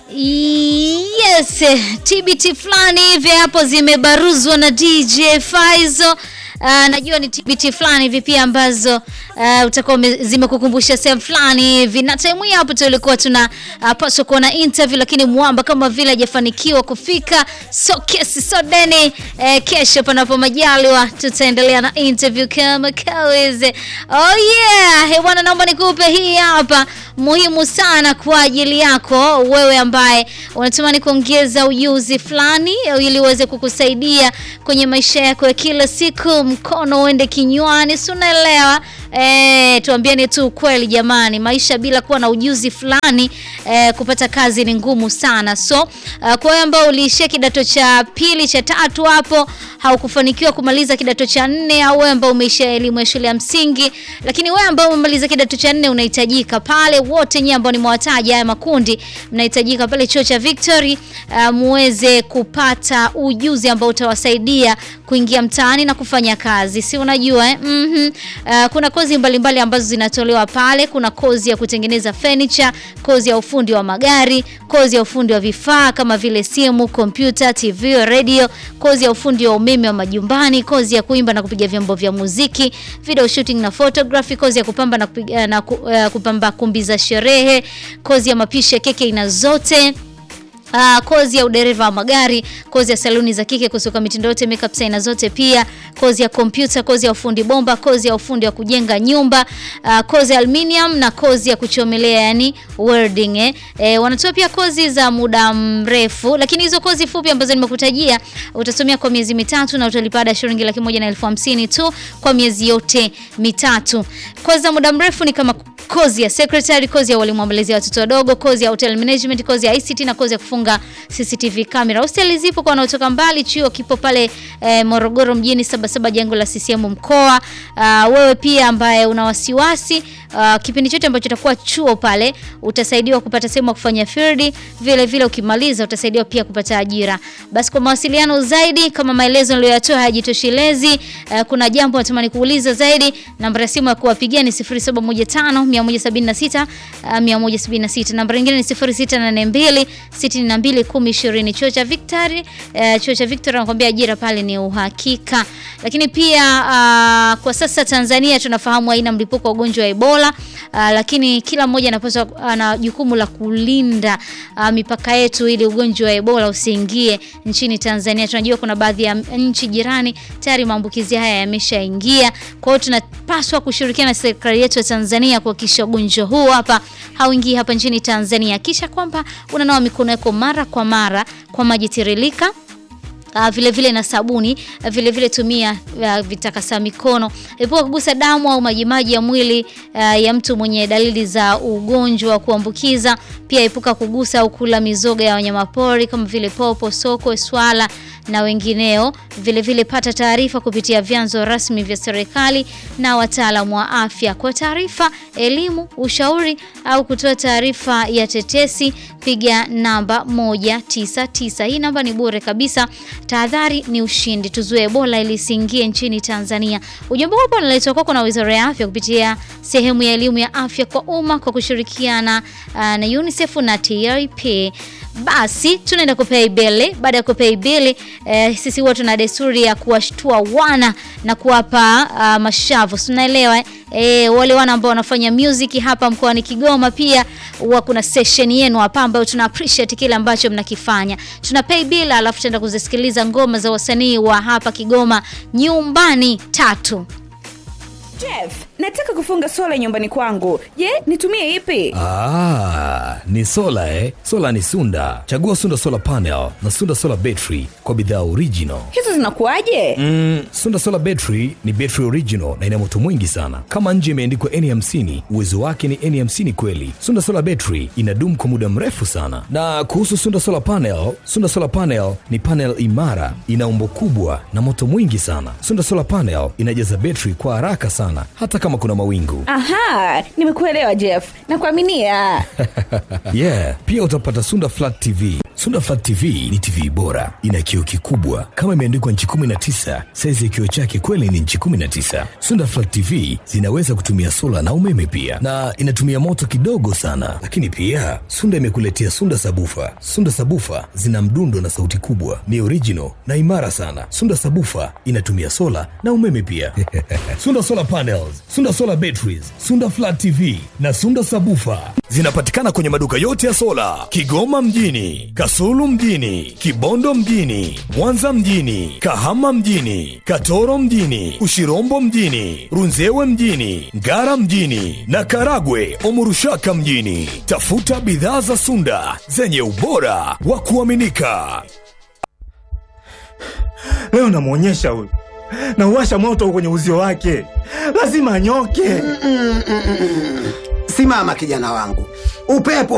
Yes, TBT fulani hivi hapo zimebaruzwa na DJ Faizo. Uh, najua ni TBT fulani hivi pia ambazo uh, utakuwa zimekukumbusha sehemu fulani hivi, na time hii hapo tulikuwa tuna uh, paswa kuona interview, lakini mwamba kama vile hajafanikiwa kufika, so kesi so deni eh, kesho panapo majaliwa tutaendelea na interview kama kawaida. Oh yeah, he bwana, naomba nikupe hii hapa muhimu sana kwa ajili yako wewe ambaye unatamani kuongeza ujuzi fulani ili uweze kukusaidia kwenye maisha yako ya kila siku, mkono uende kinywani, si unaelewa? E, tuambiane tu ukweli jamani, maisha bila kuwa na ujuzi fulani e, kupata kazi ni ngumu sana. So uh, kwa wewe ambao uliishia kidato cha pili cha tatu hapo haukufanikiwa kumaliza kidato cha nne, au wewe ambao umeishia elimu ya shule ya msingi, lakini wewe ambao umemaliza kidato cha nne unahitajika pale, wote nyinyi ambao nimewataja haya makundi, mnahitajika pale chuo cha Victory uh, muweze kupata ujuzi ambao utawasaidia kuingia mtaani na kufanya kazi, si unajua eh? mm -hmm. Uh, kuna kozi mbalimbali mbali ambazo zinatolewa pale. Kuna kozi ya kutengeneza furniture, kozi ya ufundi wa magari, kozi ya ufundi wa vifaa kama vile simu, kompyuta, TV, radio, kozi ya ufundi wa umeme wa majumbani, kozi ya kuimba na kupiga vyombo vya muziki, video shooting na photography, kozi ya kupamba na, kupiga, na uh, kupamba kumbi za sherehe, kozi ya mapishi ya keki aina zote Uh, kozi ya udereva wa magari, kozi ya saluni za kike, kusuka mitindo yote, makeup aina zote, pia kozi ya kompyuta, kozi ya ufundi bomba, kozi ya ufundi wa kujenga nyumba, uh, kozi ya aluminium na kozi ya kuchomelea yani welding eh. Eh, wanatoa pia kozi za muda mrefu, lakini hizo kozi fupi ambazo nimekutajia utasomea kwa miezi mitatu na utalipa ada shilingi laki moja na elfu hamsini tu kwa miezi yote mitatu. Kozi za muda mrefu ni kama kozi ya secretary, kozi ya walimu wamelezi watoto wadogo, kozi ya hotel management, kozi ya ICT na kozi ya kufunga CCTV camera. Hosteli zipo kwa wanaotoka mbali, chuo kipo pale eh, Morogoro mjini Sabasaba, jengo la CCM mkoa. Uh, wewe pia ambaye una wasiwasi uh, kipindi chote ambacho utakuwa chuo pale utasaidiwa kupata sehemu ya kufanya field, vile vile ukimaliza utasaidiwa pia kupata ajira. Basi kwa mawasiliano zaidi, kama maelezo niliyoyatoa hayajitoshelezi, uh, kuna jambo natamani kuuliza zaidi, namba ya simu ya kuwapigia ni 0715 176 uh, 176. Namba nyingine ni 0682 62 10 20. Chuo cha Victory, uh, chuo cha Victory anakuambia ajira pale ni uhakika. Lakini pia uh, kwa sasa Tanzania tunafahamu haina mlipuko wa ugonjwa wa Ebola uh, lakini kila mmoja anapaswa ana jukumu la kulinda uh, mipaka yetu ili ugonjwa wa Ebola usiingie nchini Tanzania. Tunajua kuna baadhi ya nchi jirani tayari maambukizi haya yameshaingia. Kwa hiyo tunapaswa kushirikiana na serikali yetu ya Tanzania kuhakikisha ugonjwa huu hapa hauingii hapa nchini Tanzania. Kisha kwamba unanawa mikono yako mara kwa mara kwa maji tiririka. Uh, vile vile na sabuni uh, vile vile tumia uh, vitakasa mikono. Epuka kugusa damu au majimaji ya mwili uh, ya mtu mwenye dalili za ugonjwa wa kuambukiza. Pia epuka kugusa au kula mizoga ya wanyamapori kama vile popo, sokwe, swala na wengineo. Vile vile pata taarifa kupitia vyanzo rasmi vya serikali na wataalamu wa afya. Kwa taarifa, elimu, ushauri au kutoa taarifa ya tetesi, piga namba 199. Hii namba ni bure kabisa. Tahadhari ni ushindi, tuzuie Ebola ili isiingie nchini Tanzania. Ujumbe huu unaletwa kwako na Wizara ya Afya kupitia sehemu ya elimu ya afya kwa umma kwa kushirikiana uh, na UNICEF na TRP. Basi tunaenda kupei bili. Baada ya kupei bili eh, sisi huwa tuna desturi ya kuwashtua wana na kuwapa uh, mashavu, tunaelewa eh? E, wale wana ambao wanafanya music hapa mkoani Kigoma pia huwa kuna session yenu hapa ambayo tuna appreciate kile ambacho mnakifanya. Tuna pay bill alafu tutaenda kuzisikiliza ngoma za wasanii wa hapa Kigoma nyumbani tatu. Jeff, nataka kufunga sola nyumbani kwangu. Je, nitumie ipi? Ah, ni sola eh? Sola ni Sunda. Chagua Sunda Solar Panel na Sunda Solar Battery kwa bidhaa original. Hizo zinakuwaje? Mm, Sunda Solar Battery ni battery original na ina moto mwingi sana. Kama nje imeandikwa N50, uwezo wake ni N50 kweli. Sunda Solar Battery inadumu kwa muda mrefu sana. Na kuhusu Sunda Solar Panel, Sunda Solar Panel ni panel imara, ina umbo kubwa na moto mwingi sana. Sunda Solar Panel inajaza battery kwa haraka sana hata kama kuna mawingu. Aha, nimekuelewa Jeff. Nakuaminia. Yeah, pia utapata Sunda Flat TV, Sunda Flat TV ni TV bora, ina kioo kikubwa kama imeandikwa nchi 19. Saizi ya kioo chake kweli ni nchi 19. Sunda Flat TV zinaweza kutumia sola na umeme pia, na inatumia moto kidogo sana. Lakini pia Sunda imekuletea Sunda Sabufa. Sunda Sabufa zina mdundo na sauti kubwa, ni original na imara sana. Sunda Sabufa inatumia sola na umeme pia. Sunda Solar Panels, Sunda Solar Batteries, Sunda Flat TV na Sunda Sabufa zinapatikana kwenye maduka yote ya sola Kigoma mjini, Kasulu mjini, Kibondo mjini, Mwanza mjini, Kahama mjini, Katoro mjini, Ushirombo mjini, Runzewe mjini, Ngara mjini na Karagwe Omurushaka mjini. Tafuta bidhaa za Sunda zenye ubora wa kuaminika. Leo namwonyesha huyu, nauwasha moto kwenye uzio wake, lazima anyoke. Simama kijana wangu, upepo